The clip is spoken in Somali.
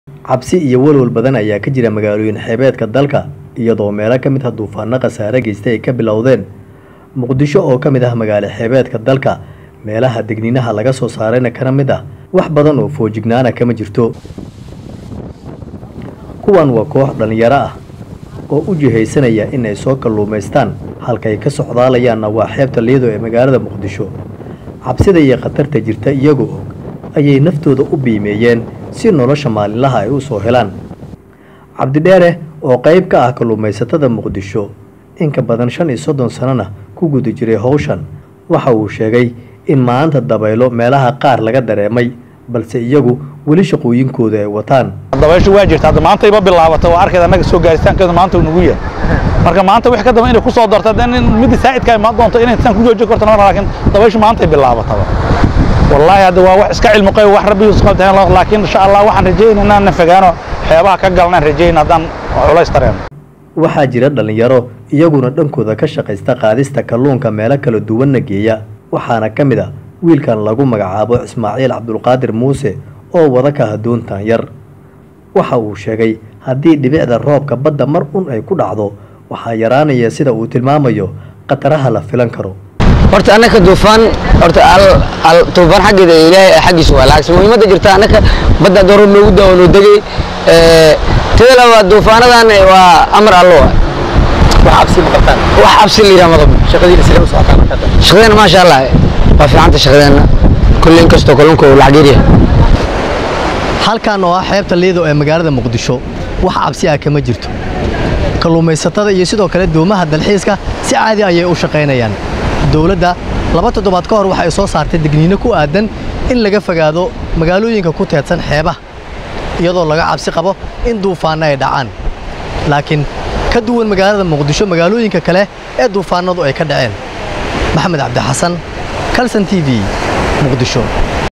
cabsi iyo walwal badan ayaa ka jira magaalooyin xeebeedka dalka iyadoo meelo ka mid ah duufaano khasaare geystay ay ka bilowdeen muqdisho oo ka mid ah magaalo xeebeedka dalka meelaha degniinaha laga soo saarayna kana mid ah wax badan oo foojignaana kama jirto kuwan waa koox dhallinyaro ah oo u jihaysanaya in ay soo kalluumaystaan halkay ka socdaalayaanna waa xeebta liido ee magaalada muqdisho cabsida iyo khatarta jirta iyagoo og ayay naftooda u biimeeyeen si nolosha maalinlaha ay u soo helaan cabdidheere oo qayb ka ah kalluumaysatada muqdisho in ka badan shan iyo soddon sanona ku guda jiray howshan waxa uu sheegay in maanta dabaylo meelaha qaar laga dareemay balse iyagu weli shaqooyinkooda ay wataan dabayshu waa jirta hadda maanta iba bilaabata waa arkeeda annaga soo gaaritaankeedu maanta uu nagu yahay marka maanta wix ka daba inay ku soo darto hadda in midda saa'idka imaan doonto inay intaan ku joojin karto noona laakiin dabayshu maanta ay bilaabataba wallaahi hadda waa wax iska cilmi qayb wax rabbi isku qabtayn laakiin insha allah waxaan rajaynaynaa inaan fogaano xeebaha ka galnaan rajayn haddaan culays tareeno waxaa jira dhallinyaro iyaguna dhankooda ka shaqaysta qaadista kalluunka meelo kala duwanna geeya waxaana ka mid ah wiilkan lagu magacaabo ismaaciil cabdulqaadir muuse oo wada ka hadoontan yar waxa uu sheegay haddii dhibicda roobka badda mar un ay ku dhacdo waxaa yaraanaya sida uu tilmaamayo khataraha la filan karo horta annaka duufaan horta al duufaan xaggeeda ilaahay xaggiisa waa lacagsan muhiimadda jirta annaka badda dooro loogu daawo noo degay teda labaad duufaanadan waa amar allo wax cabsi ma qabtaan wax cabsi la yidhaha madab shaqadiina sidee u socotaa marka hadda shaqadeena maasha allah waa fiicanta shaqadeena kulle inkastoo kalluunka uu lacag yaryahay halkan oo ah xeebta liido ee magaalada muqdisho wax cabsi ah kama jirto kalluumaysatada iyo sidoo kale doomaha dalxiiska si caadi ayay u shaqaynayaan dowladda laba toddobaad ka hor waxa ay soo saartay digniino ku aadan in laga fogaado magaalooyinka ku teedsan xeebaha iyadoo laga cabsi qabo in duufaanno ay dhacaan laakiin ka duwan magaalada muqdisho magaalooyinka kale ee duufaannadu ay ka dhaceen maxamed cabdixasan kalson t v muqdisho